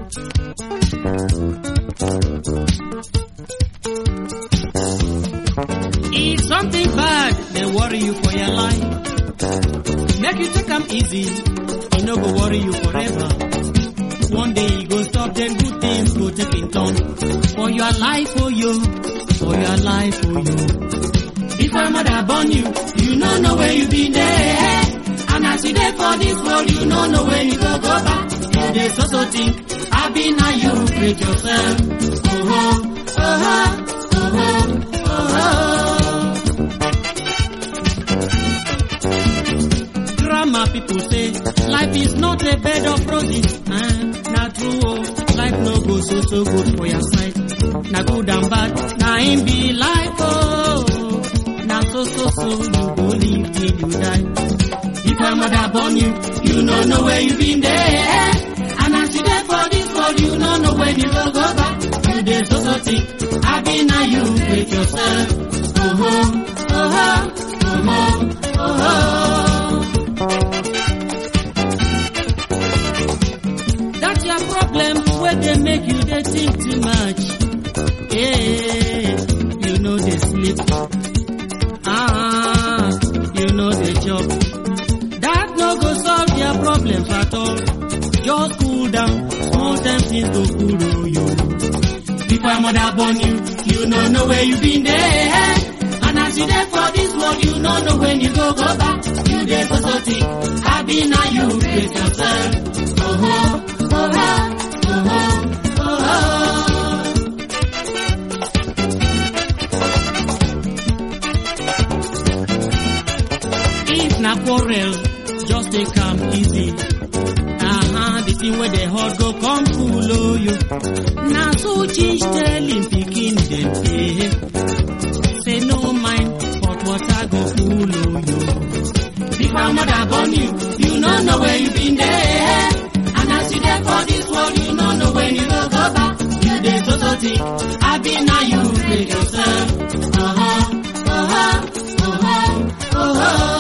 If something bad, they worry you for your life. Make you take 'em easy, e no go worry you forever. One day e go stop, then good things go take in turn. For your life, oh you, for your life, oh you. Before mother born you, you no know where you been there. And as you there for this world, you no know where you go go back. You dey so so think, I be now you break yourself. Oh oh, oh oh, oh oh, oh oh. Grandma people say, life is not a bed of roses. Eh, na true oh, life no go so so good for your side. Na good and bad, na him be life oh. Na so so so you go live till you die. If your mother born you, you no know where you been there. And as you there for this world, you no know when you go go back. You dey so so think, I be now you break yourself. Oh oh, oh oh, oh oh, oh oh. That's your problem where they make you they think too much. Yeah, you know they sleep. Ah, you know they job. That no go solve your problems at all. Just cool down, small time things go cool oh, you. Before mother born you, you no know where you been there. And as you there for this world, you no know when you go go back. You there for something, happy now you break yourself. Oh oh, oh oh, oh oh, oh oh. If na quarrel, just take am easy. Uh-huh, the thing where the hot go come cool oh you. Na so change tell him pikin dem dey. Say no mind, hot water go cool oh you. Before mother born you, you no know where you been there. And as you there for this world, you no know when you go go back. You dey so so think, I be now you break yourself. Uh-huh, uh-huh, uh-huh, uh-huh.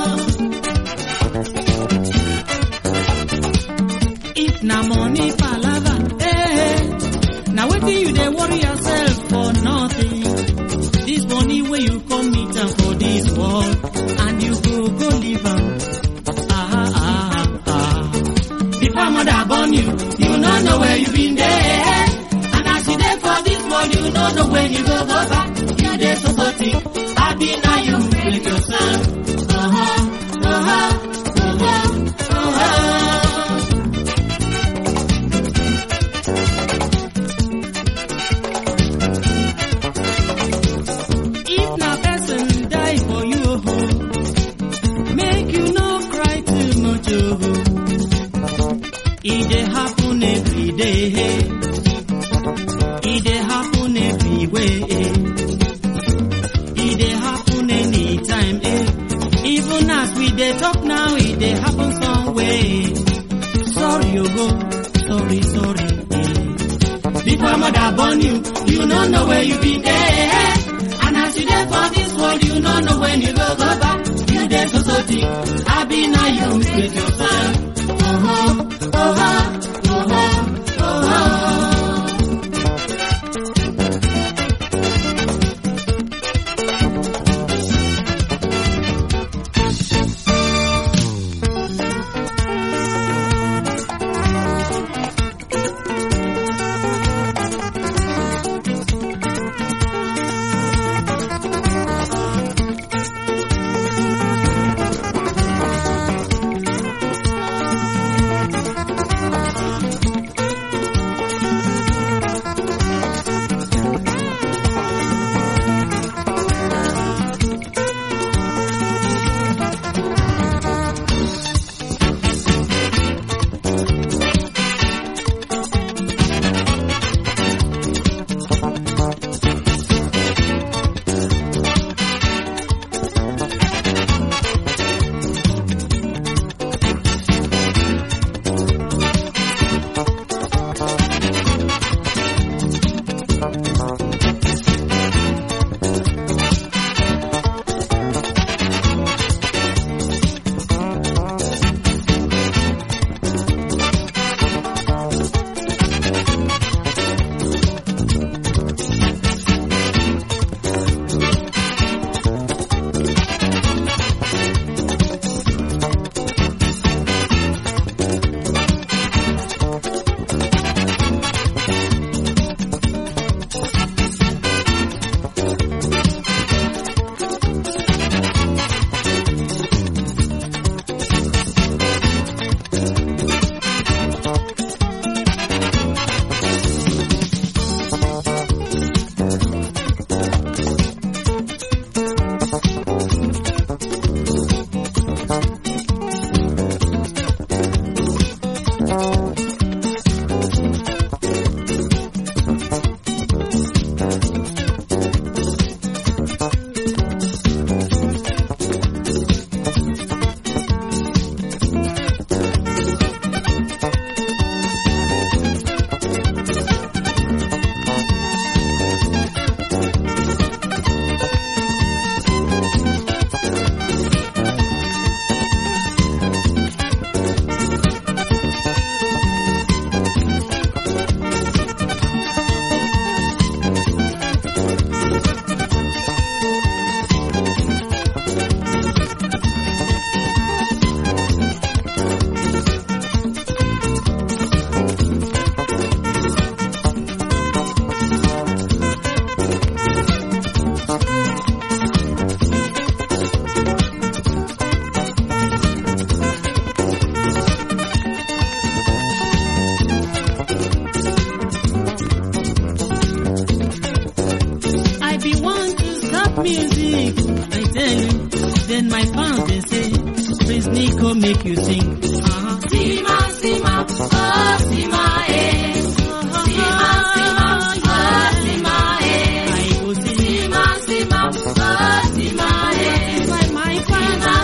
If na money palava, eh, na wetin you dey worry yourself for nothing. This money wey you come meet am for this world, and you go go live am. Ah, ah, ah. Before mother born you, you no know where you been there. And as you there for this world, you no know when you go go back. You dey so so think, happy now you break yourself. Uh-huh, uh-huh, uh-huh, uh-huh. If na person die for you, oh, make you no cry too much, oh. E dey happen every day. E dey happen everywhere. E dey happen anytime, eh. Even as we dey talk now, e dey happen somewhere. Sorry, oh, sorry, sorry. Eh. Before mother born you, you no know where you been there. And as you there for this world, you no know when you go go back. You there so so deep, I be now you break yourself. Oh oh, oh oh, oh oh, oh oh.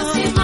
Asị m